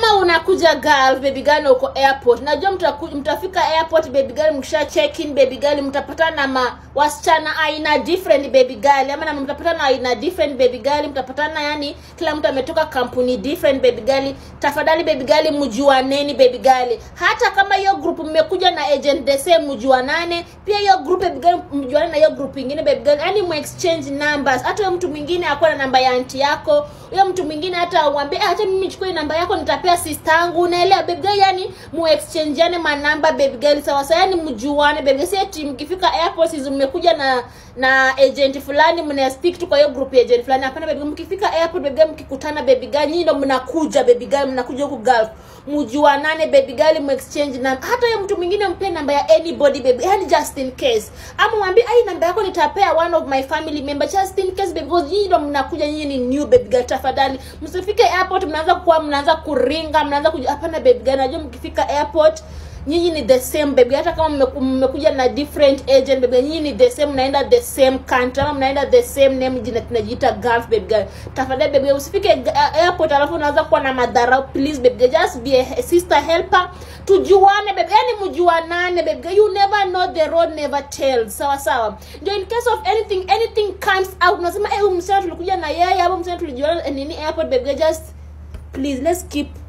kama unakuja girl baby girl na uko airport najua mtaku, mtafika airport baby girl mkisha check in baby girl mtapatana na ma wasichana aina different baby girl ama na mtapatana na aina different baby girl mtapatana yani kila mtu ametoka kampuni different baby girl tafadhali baby girl mjuaneni baby girl hata kama hiyo group mmekuja na agent the same mjuanane pia hiyo group baby girl mjuane na hiyo group ingine baby girl yani mu exchange numbers hata huyo mtu mwingine akuwa na namba ya anti yako huyo mtu mwingine hata umwambie "Ah, acha mimi nichukue namba yako nitapea sister yangu unaelewa baby girl yani mu exchangeane manamba baby girl sawa sawa yani mjuane baby girl si eti mkifika airport hizo mmekuja na na agent fulani mna speak tu kwa hiyo group ya agent fulani hapana baby girl mkifika airport baby girl mkikutana baby girl nyinyi ndo mnakuja baby girl mnakuja huku Gulf mjuanane baby girl mu exchange na hata huyo mtu mwingine mpe namba ya anybody baby yani just in case ama mwambie ai namba yako nitapea one of my family member just in case baby because nyinyi ndo mnakuja nyinyi ni new baby girl tafadhali msifike airport mnaanza kuwa mnaanza kuringa mnaanza kuja hapana baby girl najua mkifika airport nyinyi ni the same baby hata kama mmeku- mmekuja na different agent baby nyinyi ni the same mnaenda the same country ama mnaenda the same name jina tunajiita Gulf baby girl tafadhali baby girl, usifike uh, airport alafu unaanza kuwa na madharau please baby girl just be a sister helper tujuane baby yani mjuanane baby girl. you never know the road never tells sawa sawa ndio in case of anything anything comes out unasema eh huyu msichana tulikuja na yeye au msichana tulijuana eh, nini airport baby girl, just please let's keep